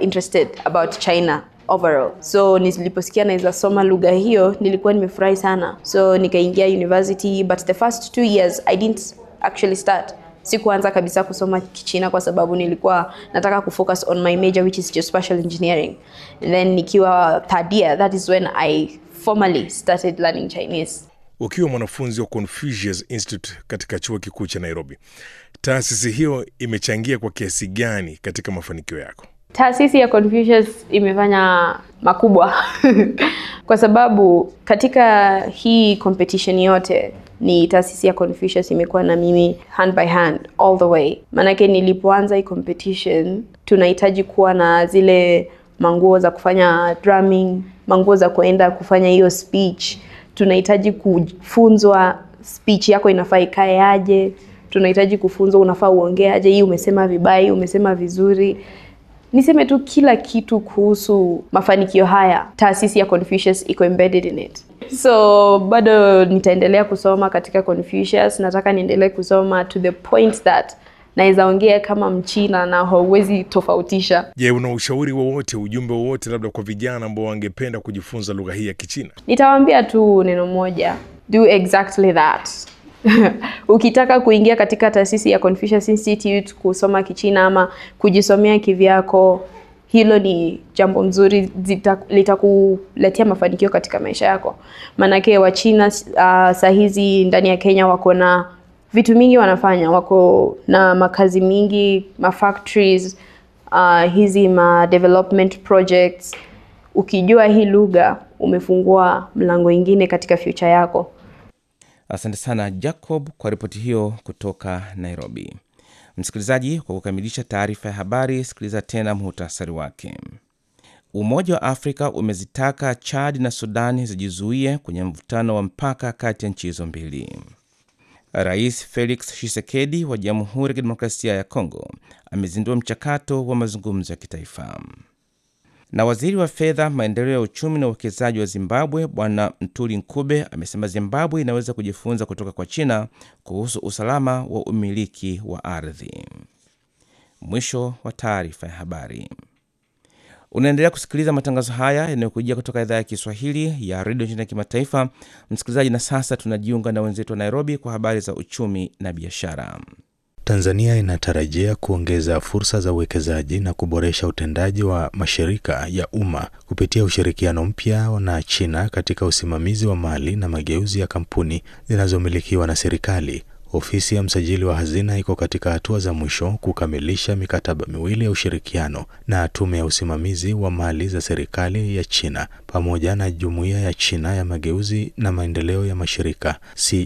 interested about China overall. So niliposikia naweza soma lugha hiyo nilikuwa nimefurahi sana. So nikaingia university but the first two years I didn't actually start. Sikuanza kabisa kusoma Kichina kwa sababu nilikuwa nataka kufocus on my major which is geospatial engineering. And then nikiwa third year that is when I formally started learning Chinese. Ukiwa mwanafunzi wa Confucius Institute katika chuo kikuu cha Nairobi, taasisi hiyo imechangia kwa kiasi gani katika mafanikio yako? Taasisi ya Confucius imefanya makubwa kwa sababu katika hii competition yote ni taasisi ya Confucius imekuwa na mimi hand by hand all the way. Maanake nilipoanza hii competition tunahitaji kuwa na zile manguo za kufanya drumming, manguo za kuenda kufanya hiyo speech. Tunahitaji kufunzwa speech yako inafaa ikae aje, tunahitaji kufunzwa unafaa uongee aje, hii umesema vibaya, hii umesema vizuri niseme tu kila kitu kuhusu mafanikio haya taasisi ya Confucius iko embedded in it so bado nitaendelea kusoma katika Confucius nataka niendelee kusoma to the point that naweza ongea kama mchina na hauwezi tofautisha Je, una ushauri wowote, ujumbe wowote labda kwa vijana ambao wangependa kujifunza lugha hii ya Kichina? nitawaambia tu neno moja do exactly that ukitaka kuingia katika taasisi ya Confucius Institute kusoma Kichina ama kujisomea kivyako, hilo ni jambo mzuri, zita- litakuletea mafanikio katika maisha yako. Maanake Wachina uh, saa hizi ndani ya Kenya wako na vitu mingi wanafanya, wako na makazi mingi, ma factories uh, hizi ma development projects. Ukijua hii lugha umefungua mlango ingine katika future yako. Asante sana Jacob kwa ripoti hiyo kutoka Nairobi. Msikilizaji, kwa kukamilisha taarifa ya habari, sikiliza tena muhtasari wake. Umoja wa Afrika umezitaka Chad na Sudani zijizuie kwenye mvutano wa mpaka kati ya nchi hizo mbili. Rais Felix Tshisekedi wa Jamhuri ya Kidemokrasia ya Kongo amezindua mchakato wa mazungumzo ya kitaifa na waziri wa fedha, maendeleo ya uchumi na uwekezaji wa Zimbabwe Bwana Mtuli Nkube amesema Zimbabwe inaweza kujifunza kutoka kwa China kuhusu usalama wa umiliki wa ardhi. Mwisho wa taarifa ya habari. Unaendelea kusikiliza matangazo haya yanayokujia kutoka idhaa ya Kiswahili ya redio nchini ya kimataifa. Msikilizaji, na sasa tunajiunga na wenzetu wa Nairobi kwa habari za uchumi na biashara. Tanzania inatarajia kuongeza fursa za uwekezaji na kuboresha utendaji wa mashirika ya umma kupitia ushirikiano mpya na China katika usimamizi wa mali na mageuzi ya kampuni zinazomilikiwa na serikali. Ofisi ya msajili wa hazina iko katika hatua za mwisho kukamilisha mikataba miwili ya ushirikiano na tume ya usimamizi wa mali za serikali ya China pamoja na jumuiya ya China ya mageuzi na maendeleo ya mashirika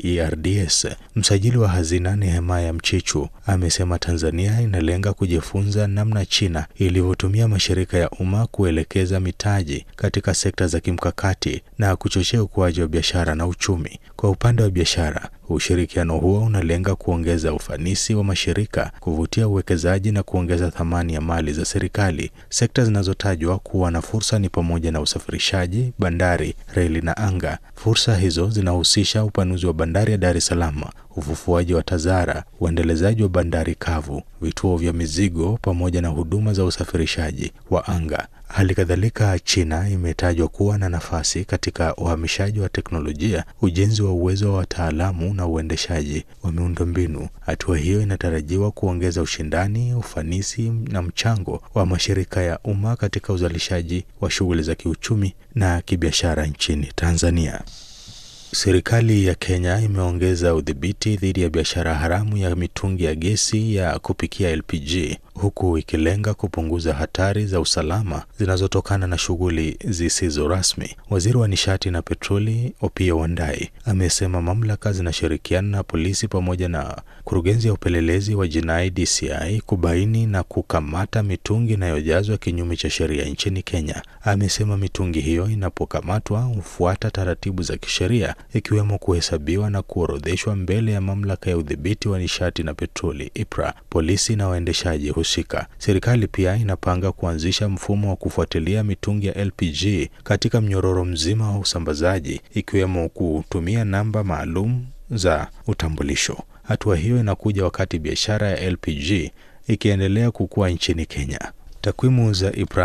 CERDS. Msajili wa hazina Nehemaya Mchichu amesema Tanzania inalenga kujifunza namna China ilivyotumia mashirika ya umma kuelekeza mitaji katika sekta za kimkakati na kuchochea ukuaji wa biashara na uchumi. Kwa upande wa biashara, ushirikiano huo unalenga kuongeza ufanisi wa mashirika, kuvutia uwekezaji na kuongeza thamani ya mali za serikali. Sekta zinazotajwa kuwa na fursa ni pamoja na usafirishaji, bandari, reli na anga. Fursa hizo zinahusisha upanuzi wa bandari ya Dar es Salaam, ufufuaji wa TAZARA, uendelezaji wa bandari kavu, vituo vya mizigo pamoja na huduma za usafirishaji wa anga. Hali kadhalika, China imetajwa kuwa na nafasi katika uhamishaji wa teknolojia, ujenzi wa uwezo wa wataalamu na uendeshaji wa miundombinu. Hatua hiyo inatarajiwa kuongeza ushindani, ufanisi na mchango wa mashirika ya umma katika uzalishaji wa shughuli za kiuchumi na kibiashara nchini Tanzania. Serikali ya Kenya imeongeza udhibiti dhidi ya biashara haramu ya mitungi ya gesi ya kupikia LPG huku ikilenga kupunguza hatari za usalama zinazotokana na shughuli zisizo rasmi. Waziri wa nishati na petroli Opiyo Wandayi amesema mamlaka zinashirikiana na polisi pamoja na kurugenzi ya upelelezi wa jinai DCI kubaini na kukamata mitungi inayojazwa kinyume cha sheria nchini Kenya. Amesema mitungi hiyo inapokamatwa hufuata taratibu za kisheria ikiwemo kuhesabiwa na kuorodheshwa mbele ya mamlaka ya udhibiti wa nishati na petroli IPRA, polisi na waendeshaji husika. Serikali pia inapanga kuanzisha mfumo wa kufuatilia mitungi ya LPG katika mnyororo mzima wa usambazaji ikiwemo kutumia namba maalum za utambulisho. Hatua hiyo inakuja wakati biashara ya LPG ikiendelea kukua nchini Kenya. Takwimu za IPRA